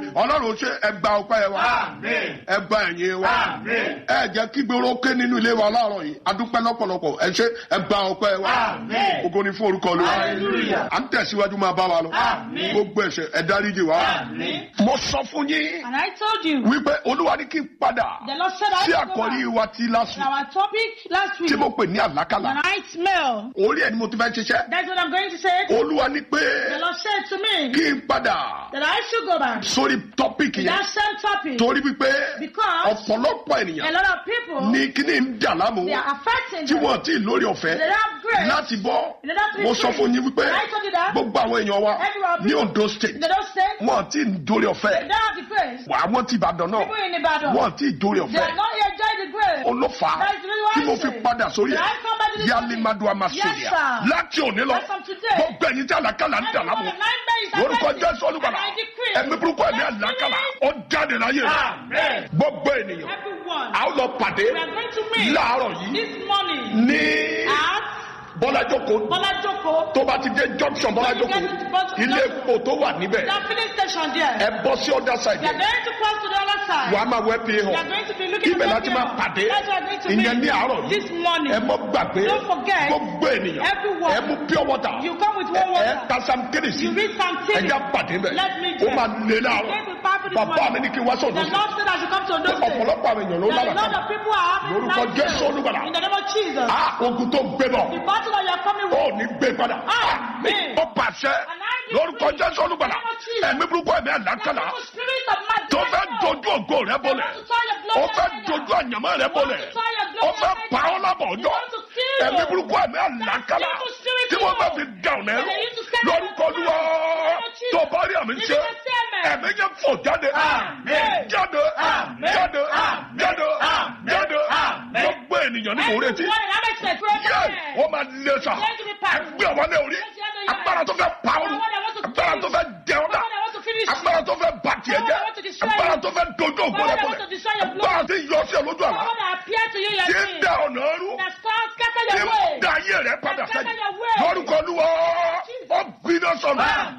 ọlọ́run ṣe ẹgbà ọpẹ́ wa Àmín. ẹgbà ẹ̀yìn wa Àmín. ẹ jẹ́ kí gbèrò ké nínú ilé wa láàárọ̀ yìí adúpẹ́ lọ́pọ̀lọpọ̀ ẹ ṣe ẹgbà ọpẹ́ wa Àmín. ògo ni fún orúkọ Olúwa Hallelujah. à ń tẹ̀síwájú máa bá wa lọ Àmín. gbogbo ẹ̀ṣẹ̀ ẹ dáríjì wa Àmín. mo sọ fún yín And I told you, wípé olúwa ní kí n padà the Lord said I sí should go àkọ́rí back. wa ti lásù Our topic last week, tí mo pè ní the àlákàlà nightmare. orí ẹ̀ ni mo ti fẹ́ ṣiṣẹ́ That's what I'm going to say. olúwa ní pé The Lord said to me kí n padà that I should go back. sórí tọ́pìkì yẹn That same topic. torí wípé Because ọ̀pọ̀lọpọ̀ a ènìyàn lot of people, ní kíní ń dà láàmú they are affecting tí them. wọ́n ti lórí ọ̀fẹ́ They don't have grace. láti bọ́ They don't have to be mo sọ free. fún yín wípé And I told you that. gbogbo àwọn èèyàn wa Everyone ní people- Ondo state They don't say. wọ́n ti dórí They ọ̀fẹ́ don't have the grace. àwọn ti Ìbàdàn náà People in Ibadan. wọ́n ti dórí They ọ̀fẹ́ are not enjoying the grace. olófà That's really why tí I mo fi say. padà sórí That ẹ̀ I come back to this yalimadu topic. amasuria Yes, sir. láti òní lọ As from today, gbogbo ẹ̀yin tí àlàkàlà ń dà láàmú Everyone, nine days are lórúkọ affected. Jésù olùgbàlà And I decree. ẹ̀mí burúkú ẹ̀mí àlàkàlà ó jáde láyé rẹ̀ Amen. gbogbo ènìyàn Everyone. a ó lọ pàdé We are going to meet láàárọ̀ yìí this morning ní at bọ́lájókòó Bola Joko. tó bá ti dé junction bọ́lájókòó ilé epo tó wà níbẹ̀ That filling station there. ẹ bọ́ sí ọ̀dà We side are going to cross to the other side. wàá máa wẹ́ pé We are hàn going to be looking ibẹ̀ at láti the máa mirror. pàdé That's why we are going to ìyẹn ní meet àárọ̀ yìí this morning. ẹ mọ́ gbàgbé Don't forget, gbogbo ènìyàn everyone, ẹ mú pure water You come with ẹ one ẹ water. tasam kérésì You read some ẹ things. já pàdé bẹ̀ Let me ó tell máa lé It's láàárọ̀ going to be powerful this bàbá morning. mi ní kí n wá The sọ̀dọ̀ sí Lord said I should come to Ondo State. ọ̀pọ̀lọpọ̀ àwọn èèyàn ló That a lot lálàkà of people are having Lórúkọ nightmares. Jésù Olùgbàlà. In the name of Jesus. á ogun tó gbé bọ̀ The battle that you are coming ó with. ní gbé padà Amen. ó pàṣẹ lórúkọ Jésù Olùgbàlà ẹ̀mí burúkú ẹ̀mí àlákàlà The spirit of madness. tó fẹ́ dojú ògo rẹ bọ́lẹ̀ ó fẹ́ dojú àyàmọ́ rẹ bọ́lẹ̀ ó fẹ́ pa ọ́ lábọ̀ ọjọ́ ẹ̀mí burúkú ẹ̀mí àlákàlà tí wọ́n bá fi dàrún ẹ̀rọ lórúkọ Olúwa tó bá rí àmì ṣe ẹ̀mí yẹn fò jáde Amen. jáde Amen. jáde Amen. jáde Amen. jáde Amen. gbogbo ènìyàn ní mò ń retí yẹ wọ́n máa lé sa ẹgbẹ́ àwọn ilé orí agbára tó fẹ́ pa ọ́ agbára tó fẹ́ jẹ ọ́ dà agbára tó fẹ́ bà tiẹ̀ jẹ́ agbára tó fẹ́ dojú ògo rẹ bọ̀lẹ̀ agbára tí yọ sí ẹ lójú àlá tí ń da ọ̀nà ọrú tí ń da ayé rẹ padà sẹ́yìn lórúkọ Olúwa ó gbiná sọnù